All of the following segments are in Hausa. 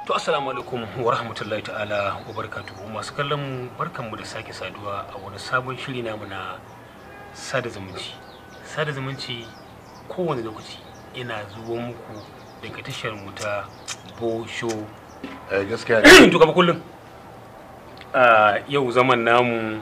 To assalamu alaikum wa rahmatullahi ta'ala wa barakatuhu masu kallon mu barkanmu da sake saduwa a wani sabon shiri namu na sada zumunci. Sada zumunci kowane lokaci ina zuwa muku daga tashar mu ta Bosho. eh gaskiya ne to kama kullum. a yau zaman namu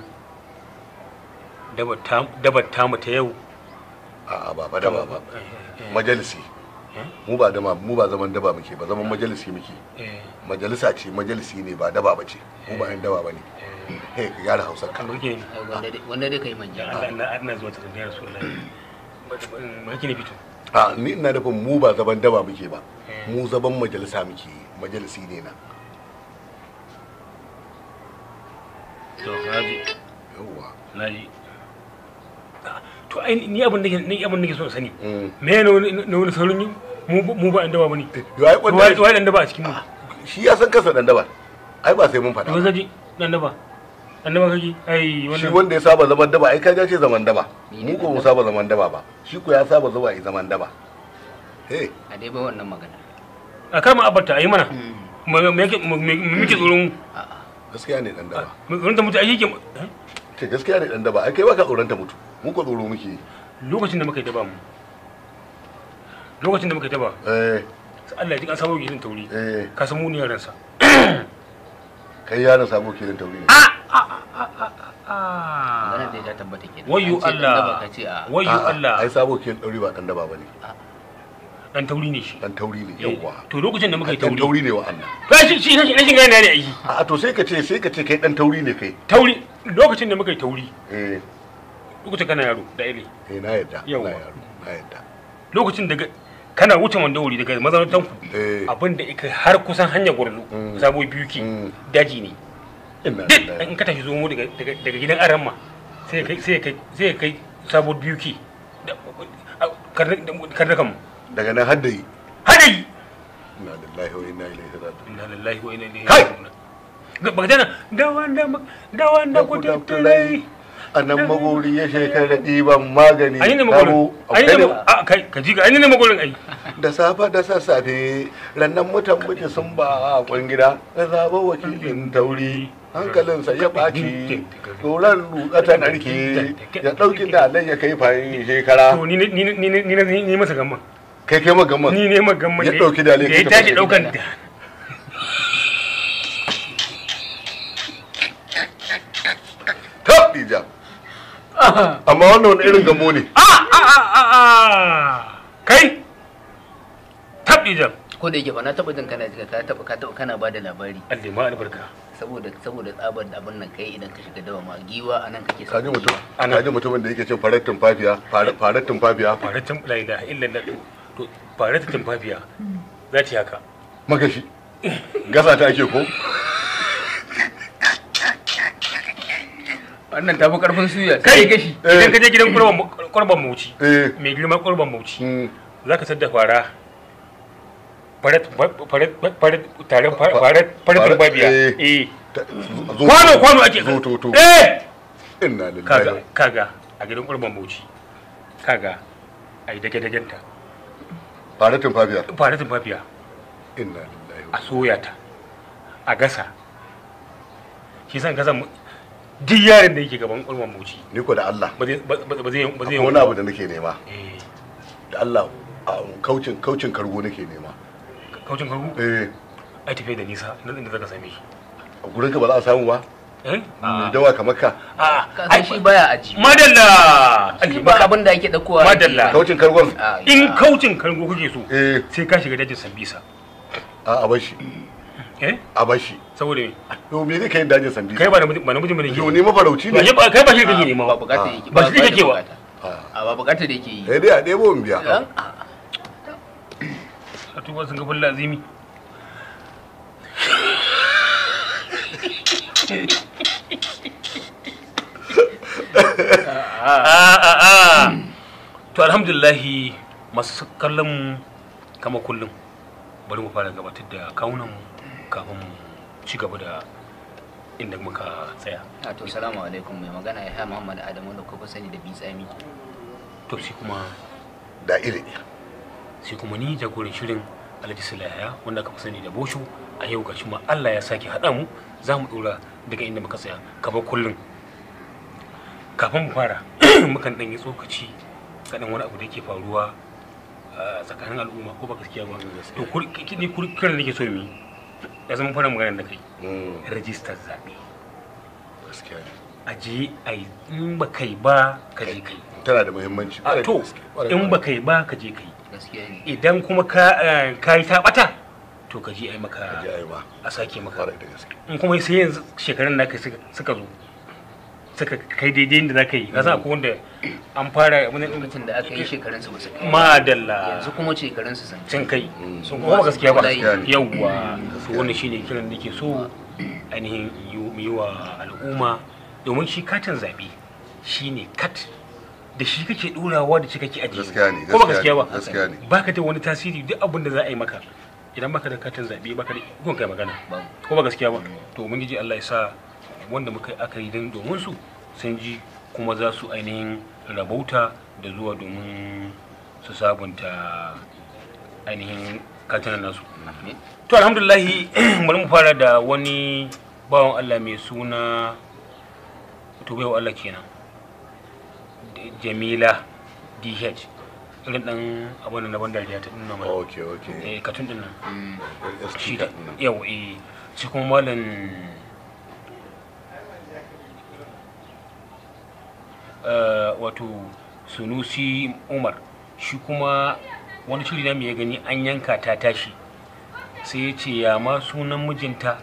dabar tamu ta yau. a ba ba da ba ba Eh, eh, majalisi eh, mu ba dama mu ba zaman daba muke ba zaman majalisi muke eh, majalisa ce majalisi ne ba daba ba ce mu ba yan daba ba ne eh. eh ka gyara hausar ka Kan burge ni. wanda dai kai manja Allah ina ina zuwa ta da Rasulullahi. Ba ki ne fito. a ni ina nufin mu ba zaman daba muke ba Eh. mu zaman majalisa muke yi. majalisi ne na To, Rabi. yawwa na ji to ai ni abin da ke ni abin da ke so in sani Mm. me ne wani na wani sauran yi mu mu ba inda ba bane yo ai wai kwanta wai dan da ba a cikin mu shi ya san kansa dan daba ai ba sai mun to faɗa ba. zaji dan da ba dan da ba kake ai shi wannan wanda ya saba zaman daba ai kaja ce zaman daba mu ko mu saba zaman daba ba shi ko ya saba zuwa yi zaman daba eh a dai ba wannan magana a kama abarta ayi mana me me yake me me muke tsoron a'a gaskiya ne dan daba mu tsoron ta mutu ai yake ce gaskiya ne dan daba ai kai baka tsoron ta mutu mu ko tsoro muke yi. lokacin da muka yi daba mu lokacin da muka yi daba eh sai Allah ya ji kan sabo gidan tauri eh ka san mu ne yaran sa kai yaron sabo kilin tauri ne magana dai ta tabbata ke wayyo Allah ka ce a wayyo A'a, Allah ai sabo kilin tauri ba dan daba bane dan tauri ne shi dan tauri ne Eh, yawwa to lokacin da muka yi dan tauri tauri ne wa Allah to shi shi rashin rashin gane ne ai a to sai ka ce sai ka ce kai dan tauri ne kai tauri lokacin da muka yi tauri eh lokacin kana yaro da ile eh na yadda Yawwa. na yaro na yadda lokacin daga kana wuce wuri daga mazaunan ku eh abin da ika har kusan hanyar gwarzo Mm. sabo biyu ke Mm. daji ne ina duk da in ka tashi zomo daga daga daga gidan aramma sai kai sai kai sai kai sabo biyu ke karda kan daga nan hadda yi hadari inna lillahi wa inna ilaihi raji'un inna lillahi wa inna ilaihi Kai! raji'un ba jana da wanda da wanda ku tattare a nan magori ya shekara ɗiban magani ayi ne Sabo, magulin ayi akwai ne ne- a kai ka ji ga ayi ne magulin ai da safe da sassafe rannan mutan muke sun ba a kwan gida da zaɓa wakilin tauri hankalinsa ya ɓaci tsoron lutsa ta narke ya ɗauki dalai ya kai fayin shekara to ni ne ni ne ni ne ni ne ni masa gamman kai kai magamman ni ne magamman Ya ɗauki dalai da ya ka tashi tafi daukan gida. ta ɗija amma wannan wani irin gamo ne a a a a a kai tabdi jam ko da yake ba na taba jin kana ka taba ka taba kana bada labari Allah ma albarka saboda saboda tsabar da abin nan kai idan ka shiga dawa ma giwa anan kake kaji samun mutum giwa. Ana- kaji mutumin da yake cin farar tumfafiya farar- farar tumfafiya faratin la ilaha illallah to to faratin tumfafiya za ta yi haka magashi gasa ta ake ko wannan tafi karfin suya kai sai gashi idan ka je gidan kurban kurban mauci eh mai girma kurban mauci mm, za ka sadda fara farat farat farat taron farat farat Farat, tumfafiya eh. eh ta- zo- kwano kwano ake zo to to eh inna kaga lillahi kaga a gidan kurban mauci kaga ai dage dagenta farar tumfafiya fara tumfafiya inna lillahi a soya ta a gasa shi san gasa mu- duk yaron da yake gaban kurban mauci ni ko da Allah ba zai ba ba- ba zai ba zai akwai wani abu da nake nema eh da Allah a kaucin kaucin kargo nake nema kaucin karbu eh ai tafiya da nisa nan inda zaka same shi a gurin ka ba za a samu ba eh mai dawa kamar ka a ka san shi baya aji madalla shi ba abin da ake dakowa Madalla. kaucin kargon A, in ina. kaucin kargo kuke so eh sai ka shiga dajin sambisa a a bashi eh a bashi saboda me to me zai kai dajin sambi kai ba namiji ba namiji bane yo ke ni mafarauci ba ne shi ba kai ba shi kake nema ba ba bukata Ah. yake Ba shi da kake wa. bukata. Ah. a ba bukata da yake yi sai dai a ɗebo in biya Dan- a- a tuba sun ga fulla azimi to alhamdulillahi masu kallon mu kama kullum bari mu fara gabatar da kawunan mu kafin mu ci gaba da inda muka tsaya a to salamu alaikum mai magana ya ha muhammad adamu da kuka sani da bitsami to sai kuma da iri sai kuma ni jagoran shirin alhaji sulaiya wanda aka fi sani da bosho a yau gashi ma Allah ya sake haɗa mu za mu ɗora daga inda muka tsaya kamar kullum kafin mu fara mukan ɗan yi tsokaci kaɗan wani abu da yake faruwa a tsakanin al'umma ko ba gaskiya ba to kur- ki- ni kur- kiran da nake so mu yi ya zama fara magana da kai Mm, rajistar zaɓe gaskiya ne a je a yi in ba kai ba ka je kai tana da muhimmanci a ƙwarai da to gaske, ƙwarai in da ba kai ba ka je kai gaskiya ne idan kuma ka eh, ka yi ta ɓata to ka je a yi maka gaske. Ji ai ma a sake maka ƙwarai da gaske in kuma sai yanzu shekarun da suka suka zo suka kai daidai da za ka yi ka san akwai wanda an fara wani lokacin da aka yi shekarunsu ba su kai madalla yanzu kuma shekarunsu sun cin kai Mm. sun kuma gaskiya ba Gaskiya ne. yawwa to Gaskiya wannan ne. shine kiran da ke so ainihin yi mu yi wa al'umma domin shi katin zaɓe shine kat da shi kake ɗorawa da shi kake ajiye Gaskiya ne, ko ba gaskiya gaskiya ba ne, gaskiya ne. baka da wani tasiri duk abin da za a yi maka idan baka da katin zaɓe baka da ikon kai magana babu ko ba gaskiya ba to mun ji Allah ya sa wanda muka yi aka yi don domin su sun ji kuma za su ainihin rabauta da zuwa domin su sabunta ainihin katinan nasu Amin. to alhamdulahi bari mu fara da wani bawan Allah mai suna to baiwa Allah kenan D- Jamila DH irin dan abin da na ban dariya ta dinnan mana ok ok eh katun din nan Mm. shi ST da card ɗin nan. yau eh shi kuma malam eh, wato sunusi umar shi kuma wani shiri na mai ya gani an yanka ta tashi sai ya ce ya ma sunan mijinta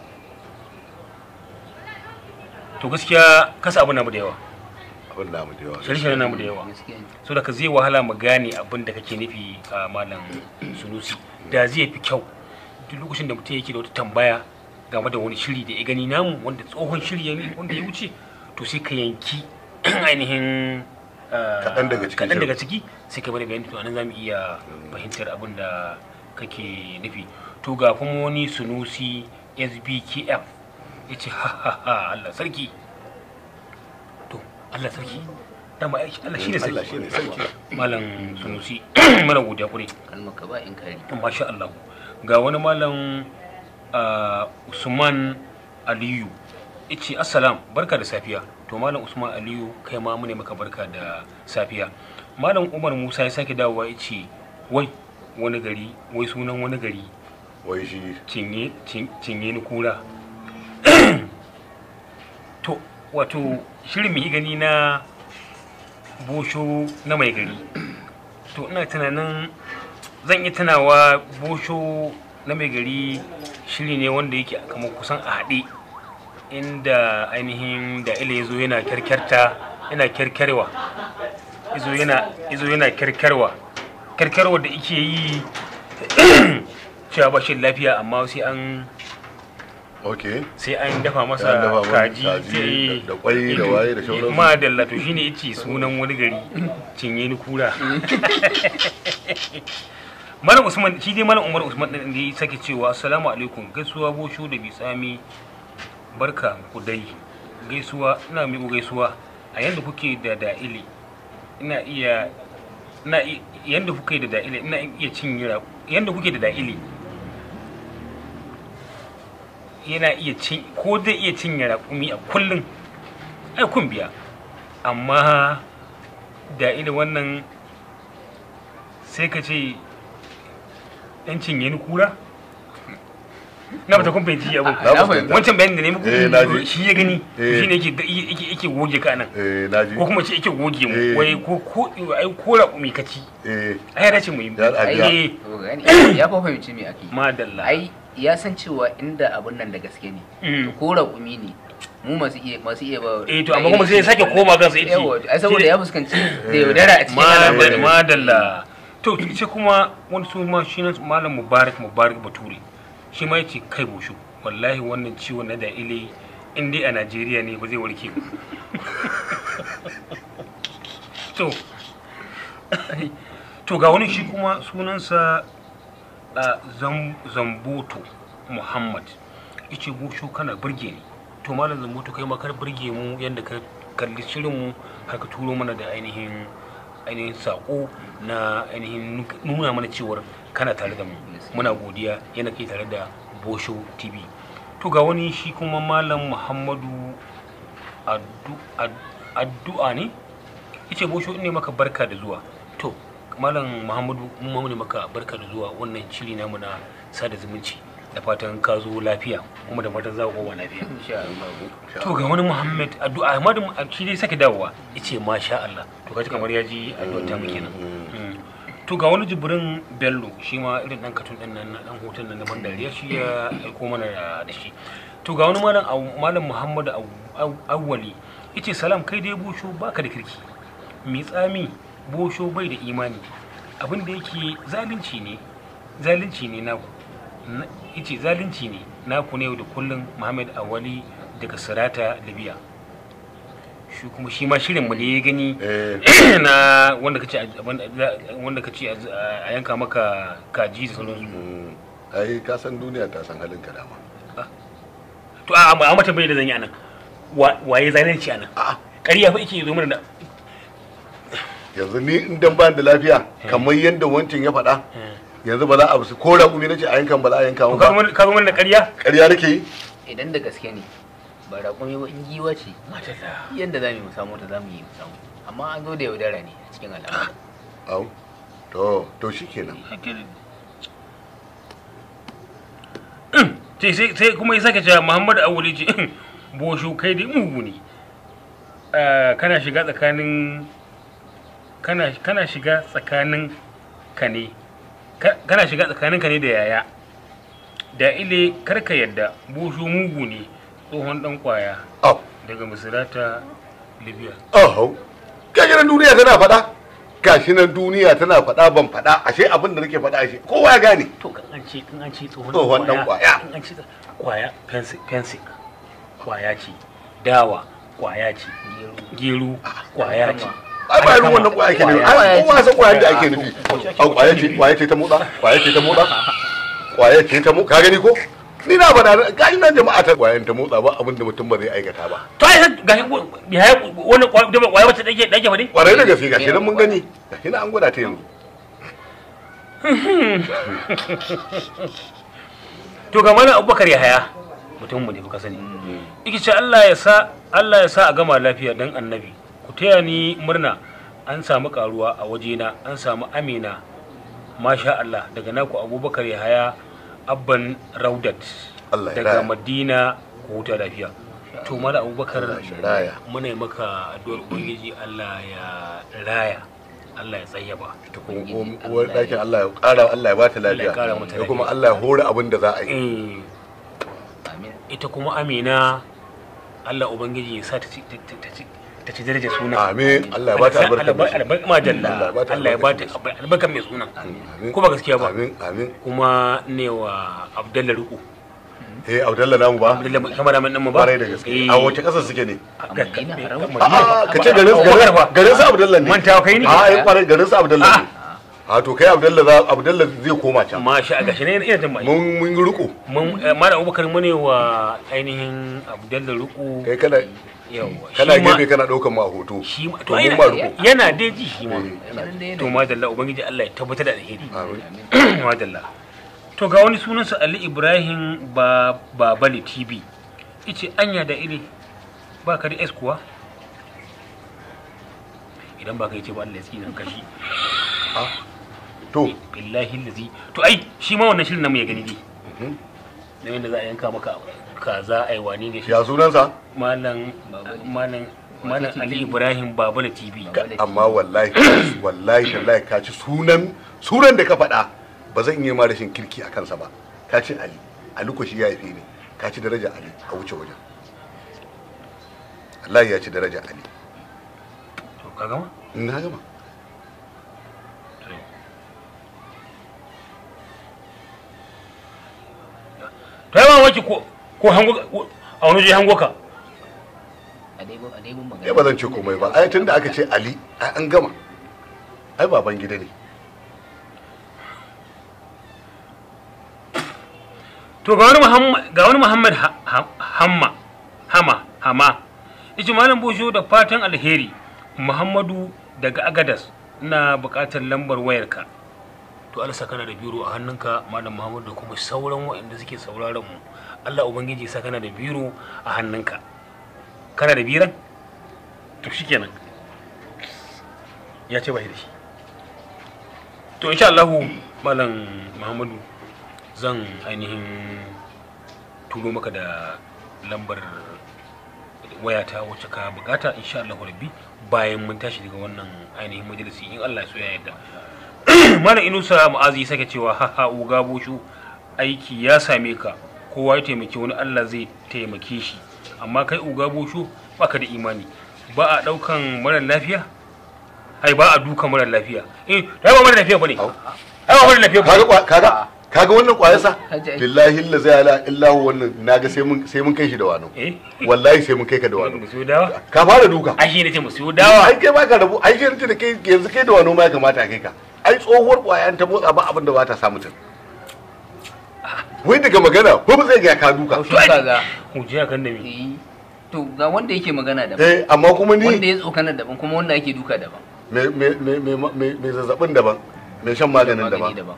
to gaskiya kasa abu namu da yawa abin namu da yawa shirye namu da yawa gaskiya ne so da ka zai wahala mu gane abin da kake nufi a malam sunusi da zai fi kyau duk lokacin da mutum yake da wata tambaya game da wani shiri da ya gani namu wanda tsohon shiri ya yi wanda ya wuce to sai ka yanki ainihin ah, Kaɗan daga cikin kaɗan shirin. daga ciki sai ka bada bayani to anan za mu iya fahimtar abin da kake nufi to ga kuma wani sunusi sbkf ya ce ha ha ha Allah sarki to Allah sarki dama ai Allah shine sarki Allah shine sarki. malam sunusi mana godiya kure kalmar ka ba in kari masha Allah ga wani malam ah, Usman Aliyu yace assalam barka da safiya to malam Usman Aliyu kai ma mune maka barka da safiya malam Umar Musa ya sake dawowa yace wai wani gari wai sunan wani gari wai shi cinye cin- cinye ni kura to wato shirin mai gani na bosho na mai gari to ina tunanin zan yi tunawa bosho na mai gari shiri ne wanda yake kamar kusan a haɗe inda ainihin da ila ya zo yana kyarkyarta yana kyarkyarwa izo yana izo yana kyarkyarwa kyarkyarwa da ike yi cewa ba shi da lafiya amma sai an ok sai an dafa Sai an masa dafa masa kaji kaji sai- da- da kwai da waye da sauransu. ma dalla to shine yace sunan wani gari cinye ni kura malam usman shi dai malam umar usman din da ya sake cewa assalamu alaikum gaisuwa bosho da bitsami barka ku dai gaisuwa ina miƙo gaisuwa a yanda kuke da da'ili ina iya ina i- yanda kuke da da'ili ina iya cin yira yanda kuke da da'ili yana iya cin ko zai iya cinye raƙumi a kullum ai kun biya amma da irin wannan sai ka ce yan cinye ni kura na bata kun fahimci abin Na fahimta. wancan bayanin da ne Eh, na muku ji. shi ya gani Eh. shi ne yake yake yake goge ka nan eh naji ko kuma ce yake goge mu Eh. wai ko ko ai ko raƙumi ka ci eh ai ya dace mu yi Ya- a- Eh, to gani ya fa fahimci me ake madalla ai ya san cewa inda abun nan da gaske ne Mm. to ko raƙumi ne mu masu iya masu iya ba Eh, to amma kuma sai ya sake koma kansa ya ce- yawa ai saboda ya fuskanci da yaudara a cikin madalla al'amarin madalla to sai kuma wani su ma shi nan malam mubarak mubarak bature shi ma yace kai bushu wallahi wannan ciwon na da ile in dai a najeriya ne ba zai warke ba to to ga wani shi kuma sunansa a Zam- zamboto muhammad yace bushu kana burge ni to malam zamboto kai ma kar burge mu yadda ka kalli shirin mu har ka turo mana da ainihin ainihin sako na ainihin nuna mana cewar kana tare da mu muna godiya yana kai tare da bosho tv to ga wani shi kuma malam muhammadu addu- ad- addu'a ne yace bosho ne maka barka da zuwa to malam muhammadu mun ne maka barka da zuwa wannan shiri namu na sada zumunci da fatan ka zo lafiya kuma da fatan za ku kowa lafiya insha Allah to ga wani muhammad addu'a ahmadu shi dai sake dawowa yace masha Allah to kaji kamar ya ji addu'a ta muke nan Mm. to ga wani jibrin bello shi ma irin dan katun din nan dan hoton nan na ban dariya shi ya aiko mana da da shi to ga wani malam Aw- malam muhammadu Aw- Aw- awwali yace salam kai dai bosho baka da kirki mi tsami bosho bai da imani abin da yake zalunci ne zalunci ne naku Na- yace zalunci ne naku ne yau da kullum muhammad awali daga sirata libya shi kuma shi ma shirin mu ne ya gani eh na wanda kace a- wanda kace a a yanka maka kaji da sauransu mm, ai ka san duniya ta san halin ka dama to a a mata bai da zan yi anan Wa- waye zalunci anan a'a ƙarya fa yake zo mana da yanzu ni in dan ban da lafiya kamar yadda wancan ya faɗa yanzu ba za a su ko raƙumi nace a yankan ba za a yanka to mu ka zo ba mana- ka zo mana da ƙarya ƙarya nake yi idan da gaske ne ba raƙumi ba in giwa ce yadda za mu samu ta za mu yi mu samu amma an zo da yaudara ne a cikin al'amari au to to shikenan sai sai sai kuma ya sake cewa Muhammadu Awuli ce bosho kai dai mugu ne Ah, kana shiga tsakanin kana kana shiga tsakanin ka ne ka- kana shiga tsakanin ka ne da yaya da ile karka yadda bosho mugu ne tsohon dan kwaya au daga misirata libya au gashi nan duniya tana faɗa gashi nan duniya tana faɗa ban faɗa ashe abin da nake faɗa ashe kowa ya gane to kan an ce kan an ce tsohon Tsohon ɗan ƙwaya. kan an ce kwaya fensik fensik kwaya ce dawa kwaya ce gero kwaya ce ai ba irin wannan kwaya ke nufi ai kowa san kwaya da ake nufi au kwaya ce kwaya ce ta motsa kwaya ce ta motsa kwaya ce ta motsa ka gani ko ni na faɗa ga ina jama'a ta kwayan ta motsa ba abin da mutum ba zai aikata ba to ai ga ya wannan kwaya da kwaya wacce dake dake fa ne kwarai da gaske gashi nan mun gani gashi nan an gwada ta yanzu to ga mana abubakar ya haya mutum mu ne kuka sani yake ce Allah ya sa Allah ya sa a gama lafiya dan annabi ku taya ni murna an samu karuwa a wajena an samu amina masha Allah daga naku abubakar ya haya abban raudat Allah ya daga raya. madina ku huta lafiya to mala abubakar Allah shi raya. muna yi maka addu'ar ubangiji Allah ya raya Allah ya tsayyaba ta kuma uwar ɗakin Allah ya ƙara Allah ya ba ta Allah ya lafiya ƙara mata da kuma Allah ya hore abin da za a yi eh amin ita kuma amina allah ubangiji ya sa ta ci ta- ta- ta ci ta ci daraja suna amin Allah ya ba ta albarka mai shi. albarka majalla Allah ya ba ta allah ya ba ta albarka albarka mai suna Amin. ko ba gaskiya ba amin amin kuma ne wa abdalla ruku eh Abdalla namu ba abdalla kamar da nan mu ba kwarai da gaske a wace ƙasar suke ne a ga- Madina, ga- Haram. Madina. a'a ka ce garin Abubakar garin fa. garin su Abdalla ne mantawa kai ne a ai kwarai garin su Abdalla ne a to kai Abdalla za Abdalla zai koma can ma sha gashi ne ina jin mai mun mun yi riko mun eh, malam abubakar mu ne wa ainihin abdalla ruku kai kana yawa kana Shi ma- gefe kana ɗaukan ma hoto shi ma to To mun yana- ba riko. yana dai ji shi ma Eh, Nan dai to ne. madalla ubangiji Allah ya tabbatar da alheri amin madalla to ga wani sunansa Ali Ibrahim ba Babali TV ice anya da iri ba ka da S kuwa idan ba ka yi ce ba Allah ya tsina ka shi to billahi lazi to ai shi ma wannan shirin namu ya gani dai Mhm. na yadda za a yanka maka kaza ai wani ne shi ya sunansa malam malam malam Ali Ibrahim Babali TV amma wallahi wallahi tallahi ka ci sunan sunan da ka faɗa ba zan iya ma rashin kirki a kansa ba ka ci ali ali ko shi ya haife ne ka ci daraja ali a wuce wajen Allah ya ci daraja ali to ka gama na gama to ai mamaki ko ko hango a wani je hango ka a dai a dai mun magana ya ba zan ce komai ba ai tunda aka ce ali ai an gama ai baban gida ne to ga wani muhammad ga wani muhammad Ha- Ha- hamma hama hama yace malam bosho da fatan alheri muhammadu daga agadas ina buƙatar lambar wayarka to Allah saka kana da biro a hannunka malam Muhammad da kuma sauran waɗanda suke sauraron mu Allah ubangiji sa kana da biro a hannunka kana da biran to shikenan ya ce bai da shi to insha Allah malam Muhammadu zan ainihin turo maka da lambar wayata wacce ka bukata insha Allah rabbi bayan mun tashi daga wannan ainihin majalisi in Allah so ya yarda malam Inusa Mu'azi sake cewa ha ha uga bushu aiki ya same ka kowa ya taimaki wani Allah zai taimake shi amma kai uga bushu baka da imani ba a daukan mara lafiya ai ba a duka mara lafiya eh ai ba mara lafiya bane ai ba mara lafiya kaga bane kwa- kaga kaga wannan kwayarsa Haji ai. billahi la zai ala illahu wannan naga sai mun sai mun kai shi da wano eh wallahi sai mun kai ka da wano mu siyo dawa ka fara duka ai shi ne ce mu siyo dawa ai kai ba ka rabu ai shi ne da kai yanzu kai da wano ma ya kamata a kai ka ai tsohuwar kwayan ta motsa ba abin da ba ta sa mutum wai daga magana ko ba zai ga ka duka haushin kaza hujiya kan da me Eh, to ga wanda yake magana daban eh amma kuma wanda ni ya tsokana daban kuma wanda ake duka daban me me me me me- me zazzabin daban me shan maganin magani daban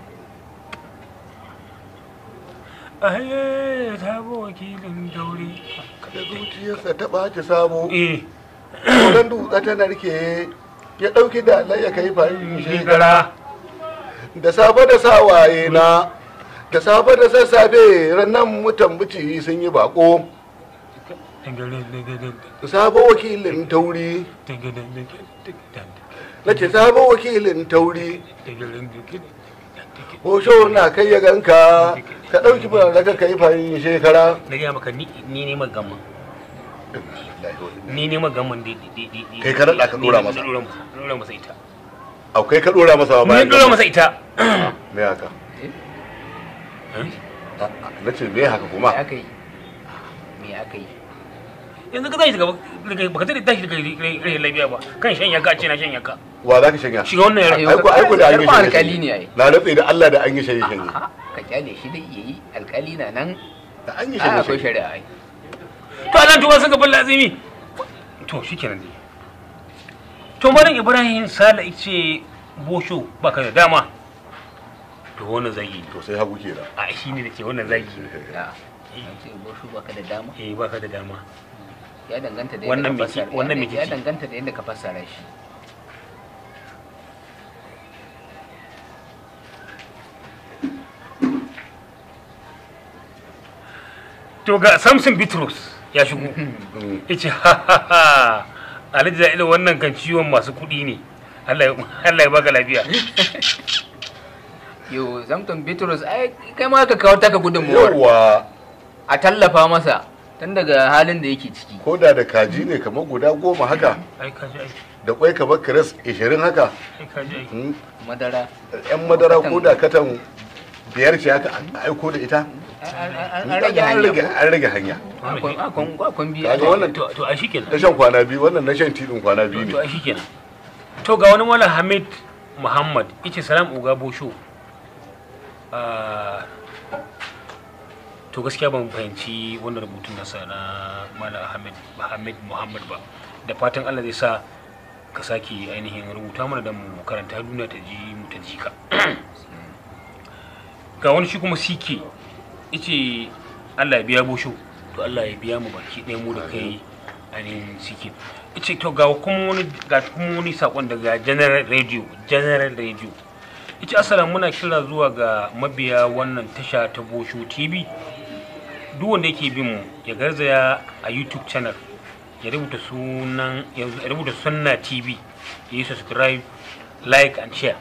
ai ta bo wakilin daure da zuciyarsa ta ɓaci sabo eh Koran dutse ta narke ya ɗauki da ya kai farin shekara shekara da safe da sawaye na da safe da sassafe rannan mutan bici sun yi bako sabo wakilin tauri na ce sabo wakilin tauri hosho na kai ya ganka ka ɗauki ba daga kai farin shekara na gaya maka ni ni ne magamman ni ne magamman di di di di Kai ka naɗa ka ɗora masa. ɗora masa ɗora masa ita akwai ka ɗora masa ba ni bayan ɗora masa ita me haka Eh? na ce me haka me kuma aka yi me aka yi yanzu ka tashi daga daga baka tare tashi daga rai lafiya ba kan shan yaka ce na shan yaka wa za ka shanya shiga wannan yaron Ayo. aiko aiko da an yi Karɓar shanye alkali ne ai. na ratse da Allah da an yi shanye shanye A'a, ka kyale shi dai yayi alkali na nan da an yi a shanye akwai shanye shari'a ai to anan tuwa suka balla azimi to shikenan dai to malam ibrahim sala ce bosho baka da dama to wannan zagi ne to sai hagu kenan a shi ne da ke wannan zagi ne ya an ce boshu baka da dama eh baka da dama ya danganta da Wannan yadda ka miki- fassara wannan ya- miki ya ce. danganta da yadda ka fassara shi to ga samson bitrus ya shigo ya ce ha ha ha alhaji da irin wannan kan ciwon masu kuɗi ne Allah ya Allah ya baka lafiya yo zamton bitrus ai kai ma ka kawo taka gudunmuwar yawa a tallafa masa tun daga halin da yake ciki ko da da kaji ne kamar guda goma haka ai ka ji ai da kwai kamar kiris ishirin haka ai ka ji ai Hmm, madara yan madara ko da katan biyar ce haka an aiko da ita an- an An an rage an rage hanya an rage hanya akwai akwai akwai biyu Kaga wannan to to ai shikenan na shan kwana biyu wannan na shan tidin kwana biyu to ne ai shikenan to ga wani mala hamid muhammad yace salam uga bosho Ah, to gaskiya ban fahimci wannan rubutun nasa na mala hamid hamid muhammad ba da fatan allah zai sa ka sake ainihin rubuta mana da mu karanta duniya ta ji mu ta ji ka ga wani shi kuma sike yace allah ya biya bosho to allah ya biya mu baki ɗaya mu da kai ainihin sike yace to ga kuma wani ga kuma wani sakon daga general radio general radio yace assalamu muna kira zuwa ga mabiya wannan tasha ta bosho tv duk wanda yake bin mu ya garzaya a youtube channel ya rubuta sunan ya rubuta sunna tv ya yi subscribe like and share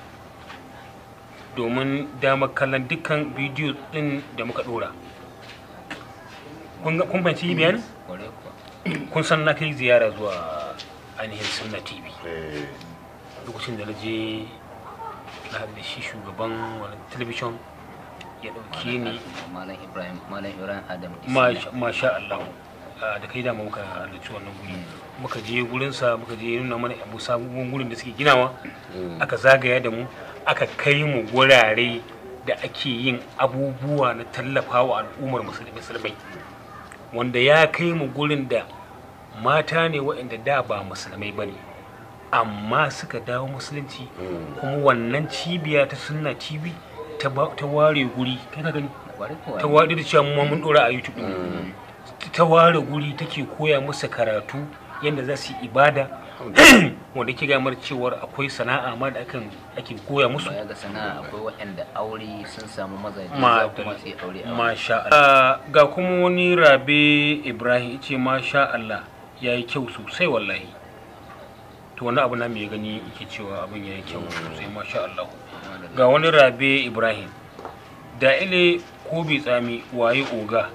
domin damar kallon dukkan bidiyo din da muka dora kun ga- kun fahimci bayanin Kwarai kuwa. kun san na kai ziyara zuwa ainihin sunna tv Eh, lokacin da na je na haɗu da shi shugaban wani talabishin ya ɗauke ni malam ibrahim malam ibrahim adam masha masha Allah ah, da kai dama muka halarci wannan guri muka je gurinsa muka je nuna mana abu sabon gurin da suke ginawa mm. aka zagaya da mu aka kai mu gurare da ake yin abubuwa na tallafawa al'ummar musulmi musulmai wanda ya kai mu gurin da mata ne waɗanda da ba musulmai ba ne amma suka dawo musulunci Mm. kuma wannan cibiya ta sunna tv ta ba- ta ware guri kai ka gani Kwarai kuwa. ta ware da cewa mu ma mun dora a youtube din. Mm. ta ware guri take koya musu karatu yadda za su yi ibada wanda ke gamar cewar akwai sana'a ma da akan ake koya musu baya ga sana'a akwai waɗanda aure sun samu mazaje Ma- za kuma su yi aure a masha Allah ga kuma wani rabe ibrahim ce masha Allah ya yi kyau sosai wallahi to wani abu na mai gani yake cewa abin ya yi kyau sosai masha Allah ga wani rabe ibrahim da ile ko bai tsami waye oga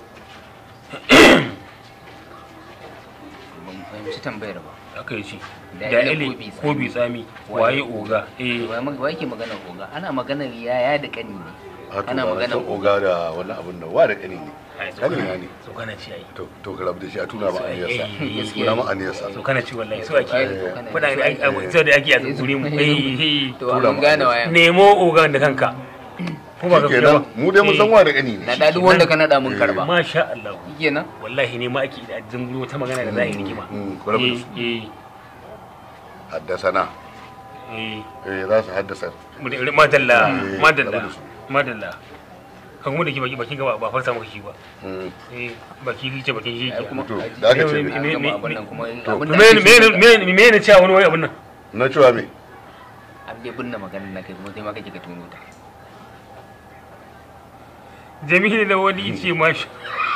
ban fahimci tambayar ba aka yi ce Da da ile ile ko bi ko bi tsami waye oga eh wa wa yake magana oga ana magana yaya da kani ne Haka ana ba magana san oga da wani abun da wa da kani ne ai kani na ne so kana ci ai to to ka rabu da shi a tuna ma aniyarsa Eh, eh, tuna ma aniyarsa so kana ci wallahi so ake Eh, kana fada ci. ai so da ake a guri mu eh to Tura an ma. gane waya nemo oga da kanka ko ba ka kenan mu dai mun san wa da kani na ne da duk wanda ka nada mun karba masha Allah kenan wallahi ne ma ake da zunguro ta magana da za a yi rigima Mm, ku rabu da su. eh haddasana eh eh za su haddasa eh madalla Eh, madalla rabu da su. madalla kan kuma da ke baki bakin gaba ba farsa maka shi ba Mm. eh baki shi ce bakin shi ai ke kuma To, aji- da aka ce an me- gama me- abin nan kuma to, abin to da me ake so me me me ne cewa wani wani abun nan na cewa me an dai binne maganar na kai kuma sai ma kake ka tuno ta jamilu da wani ce masha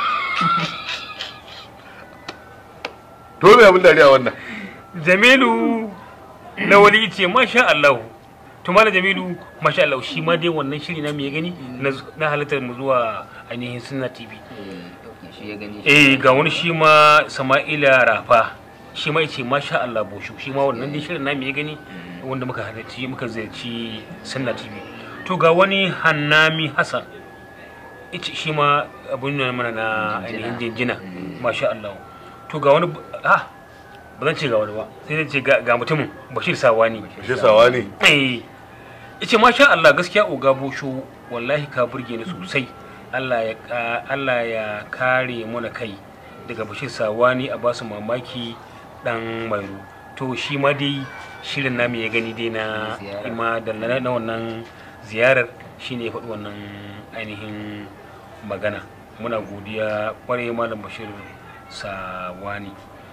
to me abin dariya wannan jamilu na wani ce masha Allah to malam jamilu masha Allah shi ma dai wannan shiri na me gani na na halittar mu zuwa ainihin sunna tv Eh, ok, shi ya gani shi eh ga wani shi ma sama'ila rafa shi ma yace masha Allah boshu shi ma wannan dai shirin na me gani wanda muka halarci muka ziyarci sunna tv to ga wani hannami hassan ita shi ma abun nan mana na ainihin jinjina masha Allah to ga wani ah ba zan ce ga wani ba sai zan ce ga ga mutumin bashir sawani shi sawa ne eh yace masha Allah gaskiya oga bosho wallahi ka burge ni sosai Allah ya ka- Allah ya kare mana kai daga bashir sawani a basu mamaki dan mairu to shi ma dai shirin namu ya gani dai na Ziyara. ima da na na wannan ziyarar shine ya faɗi wannan ainihin magana muna godiya kwarai malam bashir sawani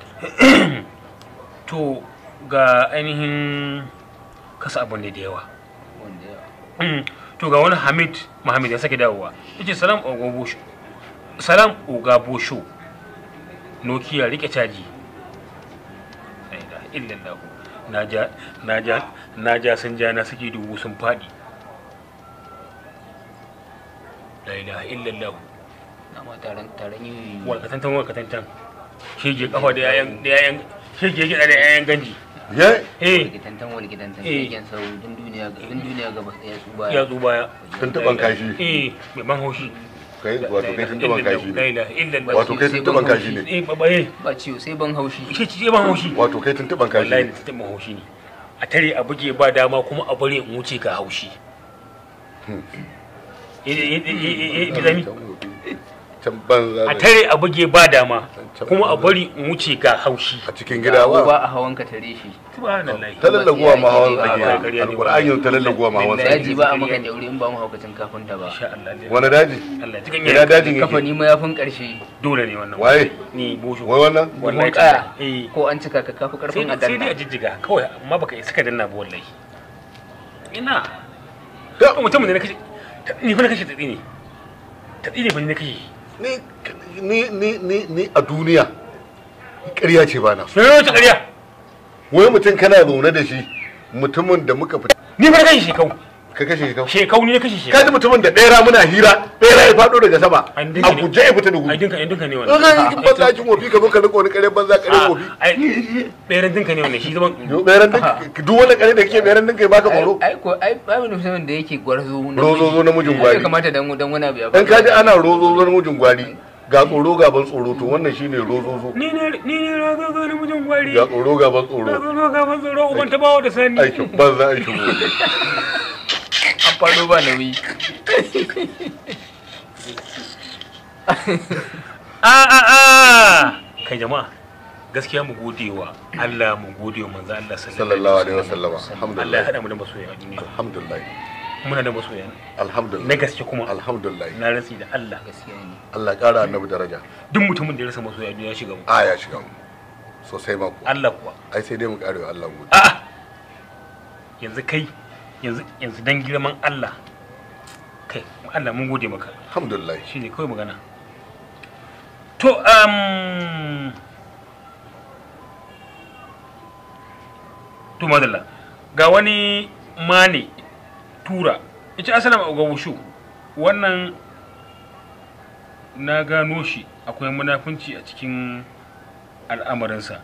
to ga ainihin kasa abu ne da yawa wanda ya Mm, to ga wani hamid muhammad ya sake dawowa yace salam oga bosho salam oga bosho nokia rike caji La ilaha illallah naja naja naja sun ja na suke dubu sun fadi la ilaha illallah na ma taron taron yi walkatantan walkatantan shege kafa da yayan da yayan shege gida da yayan ganji ye eh likitantan wani likitantan Eh. shegen sau dun duniya dun duniya gaba ɗaya su ya baya zo baya tuntuban kashi eh mai ban haushi kai wato kai tuntuban kashi la ne ilaha illallah wato kai tuntuban kashi ne eh babaye ba ciwo sai ban haushi shi ce ban haushi wato kai tuntuban kashi wallahi ne da ban haushi ne a tare a buge ba dama kuma a bare in wuce ga haushi Eh, eh, eh, eh, eh, Bilani, can banza a da- tare a buge ba dama kuma a bari in wuce ga haushi a cikin gida ba ba a hawan ka tare shi subhanallahi ta lallaguwa ma hawan Ba- ba- tsage alƙur'ani ta lallaguwa ma hawan Billahi. tsage daji ba a maka daure in ba mu haukacin kafinta ba insha Allah dai. wani daji Allah cikin ina yana dajin kafa yake ni mayafin karshe dole ne wannan waye ni bosho wai wannan wallahi Buhun kaya eh ko an cika ka kafi sai karfin a sai dai a danna jijjiga kawai amma baka isa ka danna ba wallahi ina Da- ko mutumin da na kashe ta- ni fa na kashe tatsi ne tatsi ne fa ni na kashe ni ni ni ni ni a duniya ƙarya ce ba na so me ne wata ƙarya wai mutum kana zaune da shi mutumin da muka fita ni fa na kashe shekau ka kashe shi kawai shekau ni na kashe shekau kaji mutumin da ɗera muna hira ɗera ya faɗo daga sama An dinka a ne. guje ya fita da ai gudu dinka ai dinka ne in wannan ka yi banza kin wofi ka zo ka riko wani ƙarya banza ƙarya Ah, wofi ai ɓeran dinka ne wannan shi zaman yo ɓeran dinka duk wani ƙarya da kake ɓeran dinka ya baka tsoro ai ko ai babu mutumin da yake gwarzo Rozozo namijin gwari. ya kamata dan dan wani abu ya dan kaji ana rozo zan mujin gwari ga tsoro gaban tsoro to wannan shine rozozo ni ne ni ne rago ga namijin gwari ga tsoro gaban tsoro rago ga ban tsoro uban ta bawo da sani aikin banza aikin wofi an fado ba nauyi a a a kai jama'a gaskiya mu gode wa Allah mu gode wa manzo Allah sallallahu alaihi wasallama Allah ya alhamdulillah hada mu da masoya a duniya alhamdulillah muna da masoya alhamdulillah na gaske kuma alhamdulillah na rantsi da Allah gaskiya ne Allah ya kara annabi daraja duk mutumin da ya rasa masoya a duniya ya shiga mu a ya shiga mu sosai ma ku Allah kuwa ai sai dai mu kare wa Allah mu a'a yanzu kai yanzu yanzu dan girman Allah kai Allah mun gode maka alhamdulillah shine kawai magana to um to madalla ga wani mane tura ita asalin ga wushu wannan na gano shi akwai munafunci a cikin al'amarinsa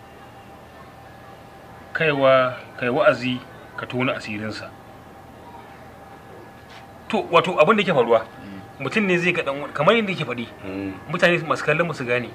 kaiwa kai wa'azi ka tona asirinsa to wato abin da ke faruwa mutum ne zai ga dan wani- kamar yadda yake faɗi Mm. mutane masu kallon su gane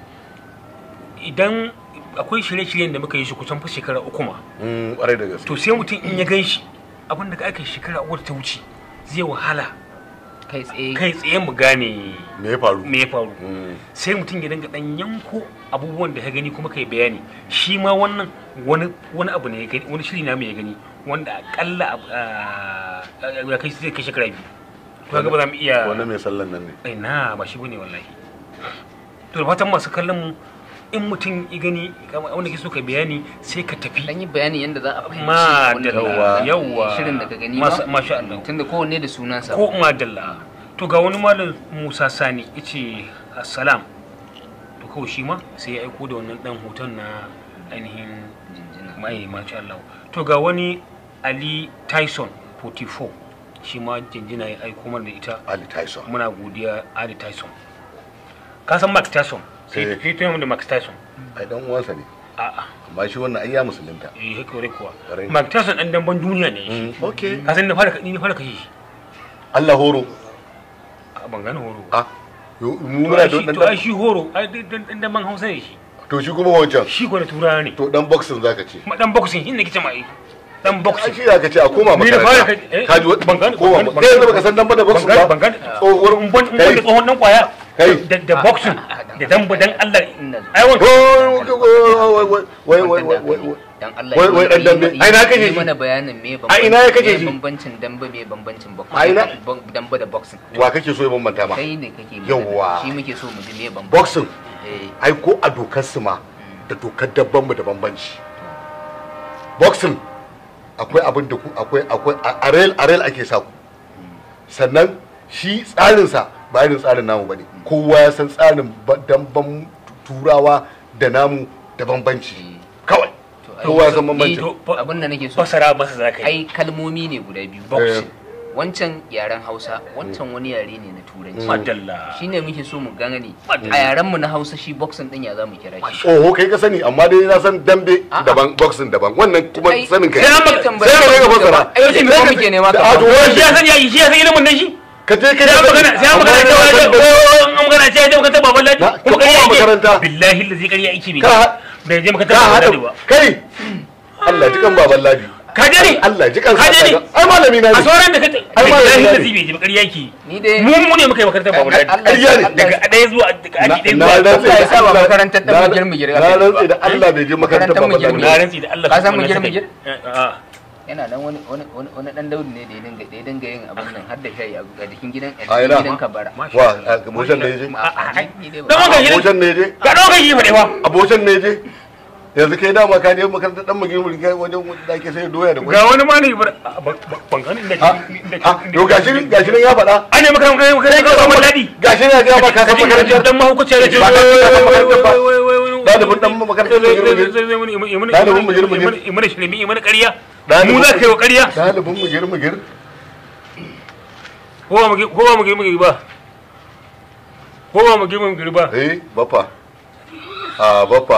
idan akwai shirye-shiryen da muka yi shi kusan fa shekara uku ma Mm, ƙwarai da gaske to sai mutum in ya gan shi abin da aka yi shekara uku da ta wuce zai wahala kai tsaye kai tsaye mu gane me ya faru me ya faru Mm. sai mutum ya dinga dan yanko abubuwan da ya gani kuma kai bayani shi ma wannan wani wani abu ne ya gani wani shiri na mai ya gani wanda akalla a- a- ya kai sai kai shekara biyu to ga ba za mu iya wani mai sallan nan ne ai na ba shi bane wallahi to da fatan masu kallon mu in mutum ya gani kama wanda ke so ka bayani sai ka tafi dan yi bayani yadda za a fahimci ma wanda dalla ka- yawa shirin da ka gani Mas- ma masha Allah tunda kowanne da sunansa ko ma dalla to ga wani malam Musa Sani yace assalam to kawai shi ma sai ya aiko da wannan dan hoton na ainihin jinjina mai masha Allah to ga wani Ali Tyson 44 shi ma jinjina ya aiko mana da ita Ali Tyson muna godiya Ali Tyson ka san Mark Tyson sai Eh. sai tunanin da Mark Tyson ai dan uwansa ne a'a amma shi wannan ai ya musulunta eh haka wani kuwa Ƙwarai. Mark Tyson dan damban duniya ne shi Mm, okay ka san na fara ni na fara kashe shi Allah horo a ban gane horo a yo- mu to muna ai da shi dan to ai shi horo ai dan dan damban Hausa ne shi to shi kuma wancan shi ko da turawa ne to dan boxing zaka ce kuma dan boxing shi ne kice mai dan ai boxing shi zaka ce a koma Ni da fara makaranta kai- eh, ka ji wa- ban gane- koma ban gane- kai yanzu baka san dan ba da ban boxing gane ba ban gane tsohuwar in ban in ban kai da tsohon dan kwaya Kai. da da boxing da damba dan Allah Ina zuwa. ai wanka wai wai wai wai wai wai dan Allah Wai- wai dan yi- dambe. yi- Ai, na kashe yi shi. mana bayanin me A ina ya kashe me shi? bambancin dambe me bambancin boxing A ina? Bam- dambe da boxing wa kake so ya bambanta ma kai ne kake magana. Yawwa. shi muke so mu ji me bambancin boxing eh ai ko a dokar su ma da dokar dabban mu da bambanci boxing akwai abin da ku akwai akwai a- a rail a rail ake sa ku sannan shi tsarinsa ba irin tsarin namu bane kowa ya san tsarin ba- damban turawa da namu da bambanci kawai to ai- kowa ya san Eh, bambanci to, fa- abin da nake so fasara masa za ka yi ai kalmomi ne guda biyu boxing wancan yaren hausa wancan wani yare ne na turanci madalla shine muke so mu gane a yaren mu na hausa shi boxing din ya za mu kira shi oho kai ka sani amma dai na san dambe A'a. daban boxing daban wannan kuma Ai, sanin kai sai an maka- tambaya sai ka ga fasara. ai shi ne muke nema ka A to faɗa. shi ya san ya shi ya san ilimin nan shi ka je ka sai an magana sai an magana Amma cewa yana ya san da- an magana cewa ya makaranta baban ladi Na- kuma ka ƙarya koma yake. makaranta. billahi lazi ƙarya yake bai Ka- bai je makaranta ka baban haɗa ladi ba kai Allah ji kan baban ladi ka je ne Allah ji kan ka je ne ai malami na a ne sauran da ka Ai, ma da billahi ne. lazi bai je ba ƙarya yake ni dai mu mu ne muka yi makarantar baban ladi Allah- ƙarya ne. Allah- daga ɗaya zuwa daga aji ɗaya na zuwa rantse Allah ya da sa ba Allah- makarantar ɗan na- mugir-mugir na aka yi rantse ba. da Allah bai je makarantar Makarantar baban ladi mugir-mugir. na rantsi da Allah Ka san sunan mugir sa kai. mugir? Eh, a'a. yana nan wani wani wani wani dan daudu ne da ya dinga da ya dinga yin abin nan har da shayi a a jikin gidan a A ina? jikin gidan kabara Masha wa Allah. abocan ne je Ma- a- a- ni dai ba- Dan wanka shi ne. abocan ne je Ga ɗaukar shi faɗe fa. abocan ne je yanzu kai dama ka je makarantar dan magin mulki wajen da ake sai doya da kwai Ga wani ma ne bar a- ban ban gani inda ah ah yo gashi gashi nan ya faɗa an ne makarantar makarantar baban ladi gashi nan ya ba ka san makarantar dan mahaukaci ya ce Ba ka san makarantar ba. Ɗalibin ɗan makarantar Ɗalibin mugir-mugir. imana shirmi imana ƙarya Ɗalibin- mu za ka yi wa ƙarya dalibin mugir mugir ko ba mugir ko ba mugir mugir ba ko ba mugir mugir ba eh baffa a baffa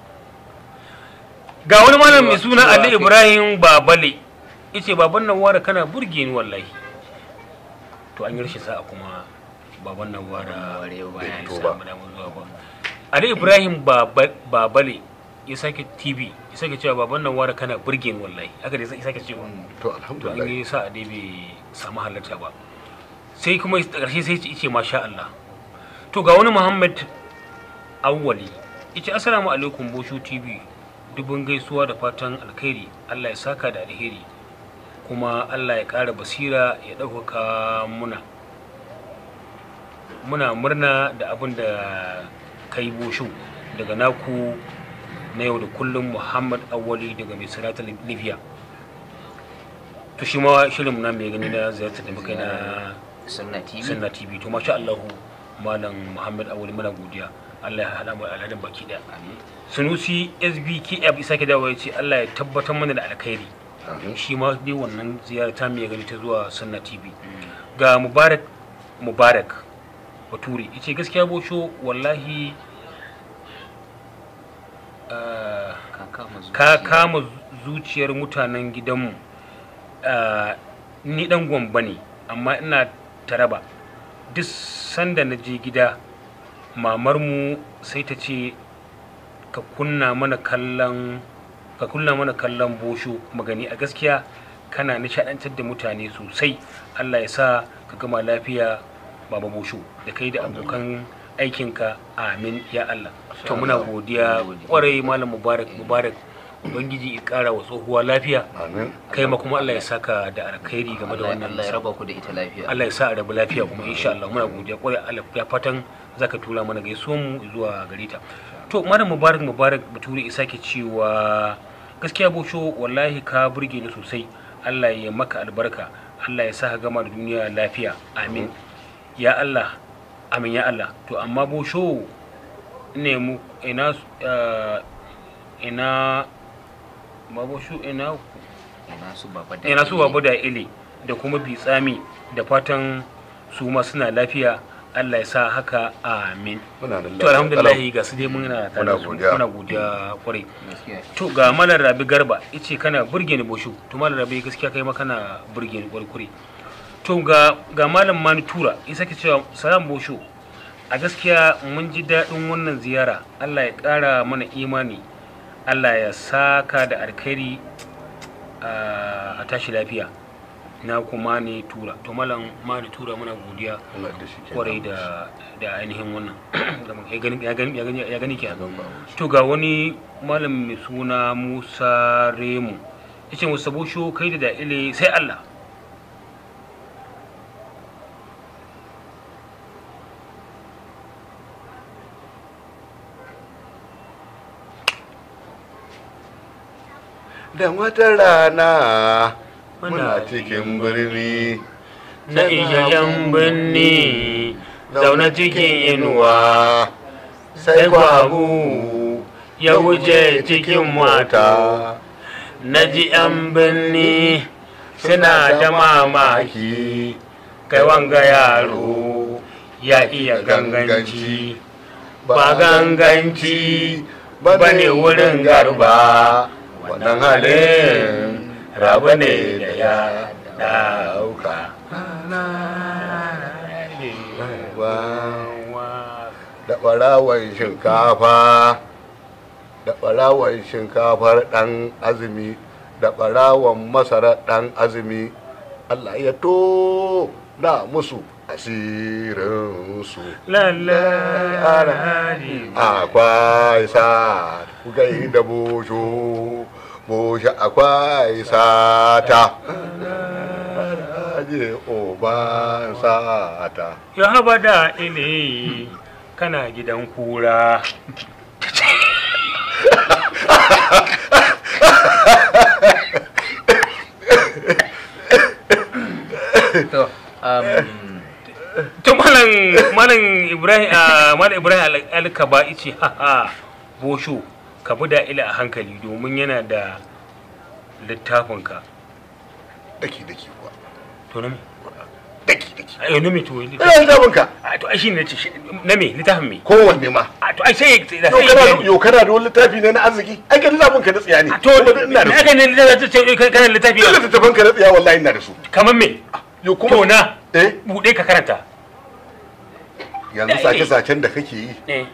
ga wani malam mai suna Ali Ibrahim Babale yace baban nan wara kana burge ni wallahi to an yi rashin sa'a kuma baban nan wara Ware yau baya fito samu damar zuwa ba Ali Ibrahim Baba- Babale ya sake TV ya sake cewa baban nan wara kana burge ni wallahi haka dai ya sake cewa to to an alhamdulillah yi sa'a dai bai samu halarta ba sai kuma a ƙarshe sai ya ce masha Allah to ga wani Muhammad Awwali ita assalamu alaikum bosho tv dubin gaisuwa da fatan alkhairi allah ya saka da alheri kuma allah ya ƙara basira ya ɗaukaka muna muna murna da abin da kai bosho daga naku na yau da kullum muhammad awali daga mai sirata libya to shi ma shirin na mai gani na ziyartar da muka yi na sunna tv sunna tv to masha allahu malam muhammad awali muna godiya allah ya hada mu alhadin baki daya amin sunusi sbkf isa ke dawo ya ce allah ya tabbatar mana da alkhairi shi ma dai wannan ziyara ta mai gani ta zuwa sunna tv ga mubarak mubarak bature ya ce gaskiya bosho wallahi ah, ka kama ka zuciya. kama zuciyar mutanen gidanmu Ah, ni dan gwamba ne amma ina taraba duk sanda na je gida mamarmu sai ta ce ka kunna mana kallon ka kunna mana kallon bosho magani a gaskiya kana nishadantar da mutane sosai allah ya sa ka gama lafiya baba bosho da kai da abokan aikinka amin ya allah to muna godiya kwarai malam mubarak mubarak ubangiji ya kara wa tsohuwa lafiya amin kai ma kuma allah ya saka da alkhairi game da Allah wannan Allah ya raba ku da ita lafiya Allah ya sa a rabu lafiya kuma insha Allah muna godiya kwarai Allah ya fatan zaka tura mana gaisuwan mu zuwa gare ta to malam mubarak mubarak bature isa ke cewa gaskiya bosho wallahi ka burge ni sosai Allah ya maka albarka Allah ya sa ka gama da duniya lafiya amin ya Allah amin ya Allah to amma bosho ne mu ina eh, ina ma bosho ina ina su baba da ina su babu da ile da kuma bitsami da fatan su ma suna lafiya Allah ya sa haka amin muna da to alhamdulillah ga su dai muna tare da Muna su godiya. muna godiya kwarai gaskiya to ga malar rabi garba yace kana burge ni boshu to malar rabi gaskiya kai ma kana burge ni kwarai to ga ga malam mani tura isa ke cewa salam boshu a gaskiya mun ji daɗin wannan ziyara Allah ya ƙara mana imani Allah ya saka da alkhairi a tashi lafiya na kuma ne tura to malam mani tura muna godiya muna da shi kenan. kwarai da da ainihin wannan da muka- ya gani ya gani ya gani ya gani kenan to ga wani malam mai suna Musa Remu yace Musa Bosho kai da da'ile sai Allah da wata rana Muna muna cikin birni na iyayen birni zaune cikin inuwa sai babu ya wuce cikin mata na ji yan birni suna da mamaki kai wanga yaro ya iya ganganci ba ganganci ba ne wurin garba wannan halin rabu ne da ya dauka da ɓarawan shinkafa da ɓarawan shinkafar ɗan azumi da ɓarawan masarar ɗan azumi Allah ya to na musu asirinsu lallai akwai sa ku gai da bosho bosho akwai sata je oban sata ya haba da ile kana gidan kura to um, to malam malam ibrahim ah, malam ibrahim Al- alkaba ice ha ha bosho ka bi da ila a hankali domin yana da littafinka daki daki kuwa to na me daki daki ayo na me to ina littafin ka a to ai shine nace shi- na me littafin me kowanne ma a to ai sai da yau sai kana bayani. yau kana da wani littafi ne na arziki ai kan littafin ka na tsiya ne A to Kuma ina da me su aka ne littafi ce kana littafi ina littafin ka na tsiya wallahi ina da su kamar me yau to kuma na eh bude ka karanta yanzu sace sacen da kake yi eh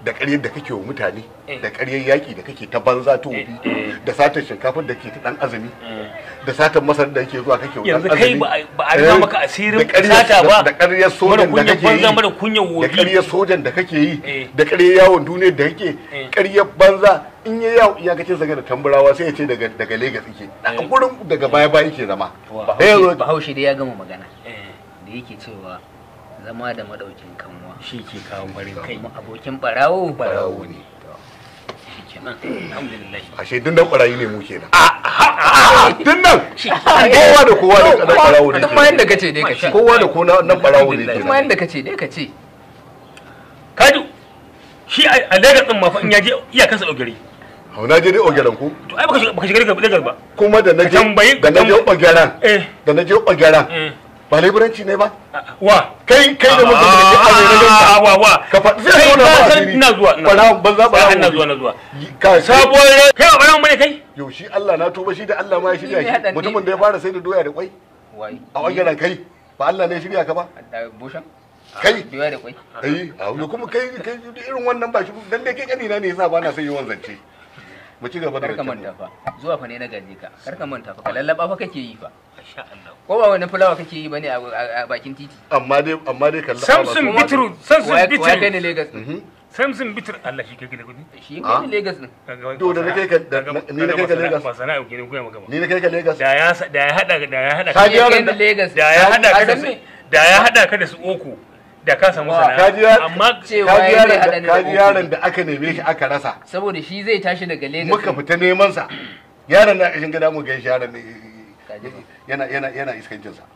da ƙaryar da kake wa mutane Eh. da ƙaryar yaƙi da kake ta banza ta wofi Eh, eh. da satar shinkafar da ke ta ɗan azumi da satar masar da ke zuwa kake wa yanzu ɗan kai azumi ba a- ba a rufa Eh, maka asirin da ƙaryar- sata ba da ƙaryar mara sojan da kunyar kake yi banza mara kunyar da wofi ƙaryar sojan da kake yi Eh. da ƙaryar yawon duniyar da kake Eh. ƙaryar banza in ya yawo iyakacin zaga da tamburawa sai ya ce daga daga Legas yake a Eh. gurin daga baya baya yake zama Wa. Eh, bahaushe bahaushe dai ya gama magana Eh, da yake cewa zama da madaukin kanwa shi ke kawo farin kai kuma abokin barawo barawo ne shi kenan alhamdulillah ashe dinnan barayi ne mu kenan dinnan kowa da kowa da kadan barawo ne duk ma yanda kace dai kace kowa da kowa nan barawo ne duk ma kenan yanda kace dai kace kaji shi a a Lagos din ma fa in ya je iyakansa ɗaugari hau na je dai ogeran ku to ai baka shiga baka shiga Lagos ba kuma da na Ka je tambayi- da na je ka tam- ogeran eh da na je ogeran eh ba laiburanci ne ba wa kai kai da muka da ke aure na Ah, ganka wa wa ka faɗi zai Kai zo na ka ba san asiri ina zuwa ina barawo banza Sai barawo ina ne. zuwa na zuwa ka sabuwar rai kai ba barawo bane kai yau shi Allah na tuba shi da Allah ma ya shirya Ni ne haɗa shi ni. mutumin da ya fara sai da doya da kwai wai a ogeran kai ba Allah ne ya shirya ka ba da boshan kai biya da kwai ai a yau kuma kai kai irin wannan ba shi dan dai kai kanina ne yasa ba na son yawan zance mu ci gaba da kar ka rancen manta fa zuwa fa ne na gaje ka kar ka manta fa ka lallaba fa kake yi fa masha Allah ko ba wani fulawa kake yi bane a a bakin titi amma dai amma dai kallon Samson Bitru Samson waya waya kai ne Bitru Lagos Mhm. Samson Bitru Allah shi kai da kudi shi Ah. kai ne Lagos din To, da na kai ka- da- na- ni na kai ka Lagos. ba sana'a ke ne koya maka ba ni na kai ka Lagos da ya sa- da ya hada da ya hada Ka ji Shi ya kai yaron ni da- Lagos da ya hada ka da san su me? da ya hada ka da su uku da ka samu Wa, ka ji sana'a ya- amma cewa kaji ya yaron zai hada da ni da kaji uku. yaron da aka neme shi aka rasa saboda shi zai tashi daga Lagos muka fita neman sa yaron na kashin gada mu gaishe yaron ne Kaji. yana yana yana iskancin sa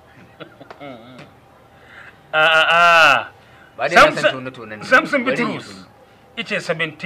a a a ba dai na san Samson- tone tone ne Samson Bari yi Bitrus tone. ice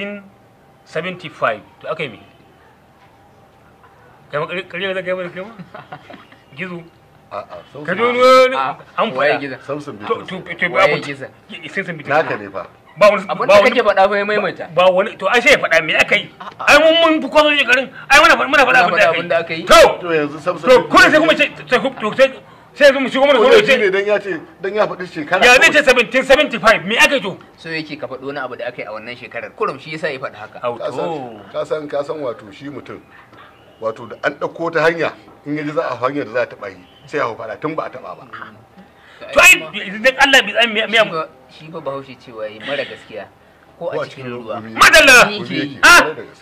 1775 to aka yi me kai ma kariya da kai ma kai ma gizo a a ka ji Samson wani Ah, an waye faɗa giza Samson to Bitrus to to Waye abu giza? Samson Bitrus naka ne fa ba wani abin ba da wani kake faɗa fa ya maimaita ba wani to ai sai ya faɗa me aka yi ai mun mun fi kwazo shekarun ai muna muna faɗa Muna abin da aka yi faɗa abin da aka yi. to to yanzu Samson to kuma sai kuma ce sai to sai sai yanzu mu shigo mana ko zo shi ne ce dan ya ce dan ya faɗi shekara ya zai ce 1775 me aka yi to so yake ka faɗi wani abu da aka yi a wannan shekarar kurum shi yasa ya faɗi haka au ka to san ka san ka san wato shi mutum wato da an ɗauko ta hanya in yaji za a hanyar da za a taɓa yi sai a hau faɗa tun ba a taɓa ba to ai idan Allah bi tsan me shi fa shi fa bahaushe cewa yi mara gaskiya ko a cikin ruwa gumi- madalla Ni gumi ke yi. yake, Ah! kwarai da gaske.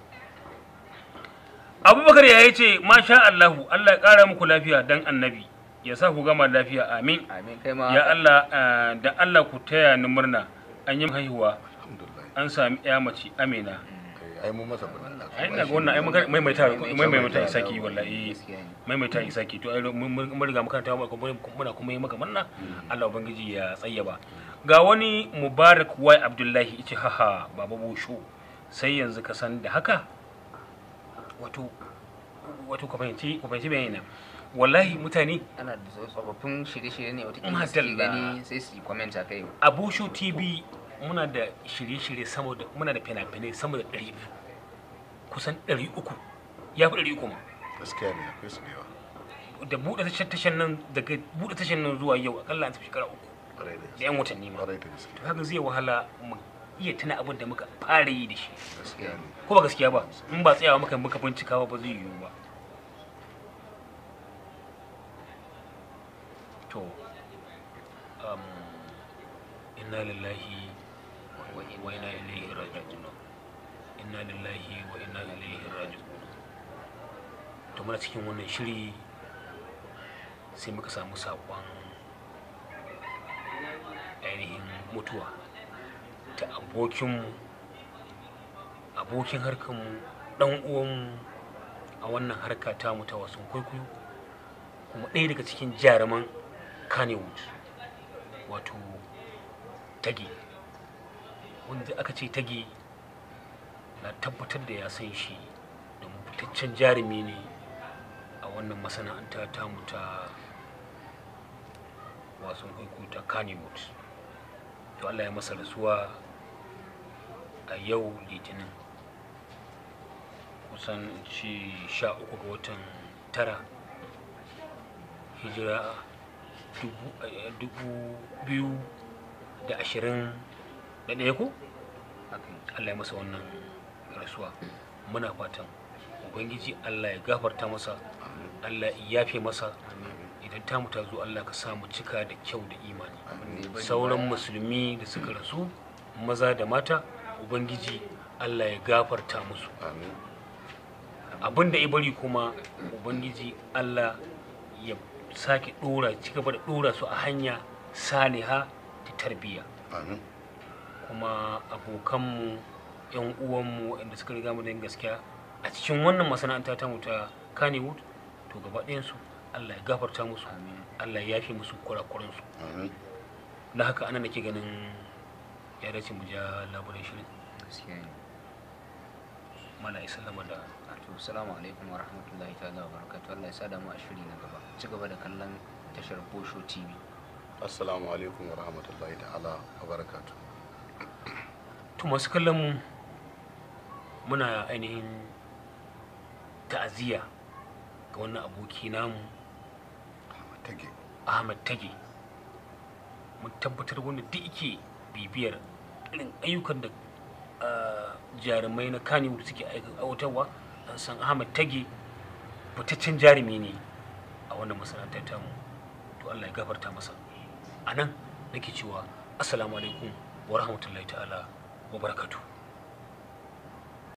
abubakar ya yi ce masha Allahu Allah ya kara muku lafiya dan annabi ya sa ku gama lafiya amin amin kai ma ya Allah eh, da Allah ku taya ni murna an yi haihuwa alhamdulillah an sami ya mace amina Eh, ai mun masa murna ai ina ga wannan ai muka maimaita maimaita isaki wallahi Gaskiya ne. maimaita isaki to ai mun mun mun riga makaranta mu kuma muna kuma yi maka murna Allah ubangiji ya tsayyaba ga wani Mubarak Wai Abdullahi yace haha baba busho sai yanzu ka san da haka wato wato ka fahimci ka fahimci bayani nan wallahi mutane ana da tsofaffin shirye-shirye ne wata Madalla. suke gani sai su yi comment a kai a Busho TV muna da shirye-shirye sama da muna da fina-finai sama da 200 kusan 300 ya fi 300 ma gaskiya ne akwai su da yawa da buɗe tashar tashar nan daga buɗe tashar nan zuwa yau akalla an tafi shekara uku kwarai da da gaske yan watanni ma kwarai da gaske to haka zai wahala mu iya tuna abin da muka fara yi da shi gaskiya ne ko ba gaskiya ba in ba tsayawa muka muka bincika ba zai yiwu ba to um, inna lillahi wa inna ilaihi raji'un inna lillahi wa inna ilaihi raji'un to muna cikin wannan shiri sai muka samu saƙon ainihin mutuwa ta abokinmu abokin harkarmu ɗan uwanmu a wannan harka tamu ta wasan kwaikwayo kuma ɗaya daga cikin jaruman Kannywood wato tage wanda aka ce tage na tabbatar da ya san shi domin fitaccen jarumi ne a wannan masana'anta tamu ta wasan kwaikwayo ta Kannywood to Allah ya masa rasuwa a yau litinin kusan ci sha uku ga watan tara hijira dubu- eh, dubu biyu da ashirin da ɗaya ko haka ne. Allah ya masa wannan rasuwa muna fatan ubangiji Allah ya gafarta masa Allah ya yafe masa idan ta mu ta zo Allah ka sa mu cika da kyau da imani Abin da ya bari sauran baya- musulmi da suka rasu maza da mata ubangiji Allah ya gafarta musu amin abin da ya bari kuma ubangiji Allah ya sake dora ci gaba da dora su a hanya saliha ta tarbiyya amin kuma abokanmu yan uwanmu waɗanda suka riga mu da yin gaskiya a cikin wannan masana'anta ta mu ta Kannywood to gaba ɗayansu Allah ya gafarta musu Amin. Allah ya yafe musu kurakuransu amin da haka ana nake ganin ya dace mu ja labarin shirin gaskiya ne mala isallama da to assalamu alaikum wa rahmatullahi ta'ala wa barakatuh Allah ya sa da mu a shiri na gaba ci gaba da kallon tashar Bosho TV assalamu alaikum wa rahmatullahi ta'ala wa barakatuh to masu kallon mu muna ainihin ta'aziyya ga wannan aboki namu tage ahmad tage mun tabbatar wanda duk yake bibiyar irin ayyukan da ah, jarumai na kaniwood suke aiwatarwa an san ahmad tage fitaccen jarumi ne a wannan masana'antar tamu to allah ya gafarta masa a nan nake cewa assalamu alaikum wa rahmatullahi ta'ala wa barakatuh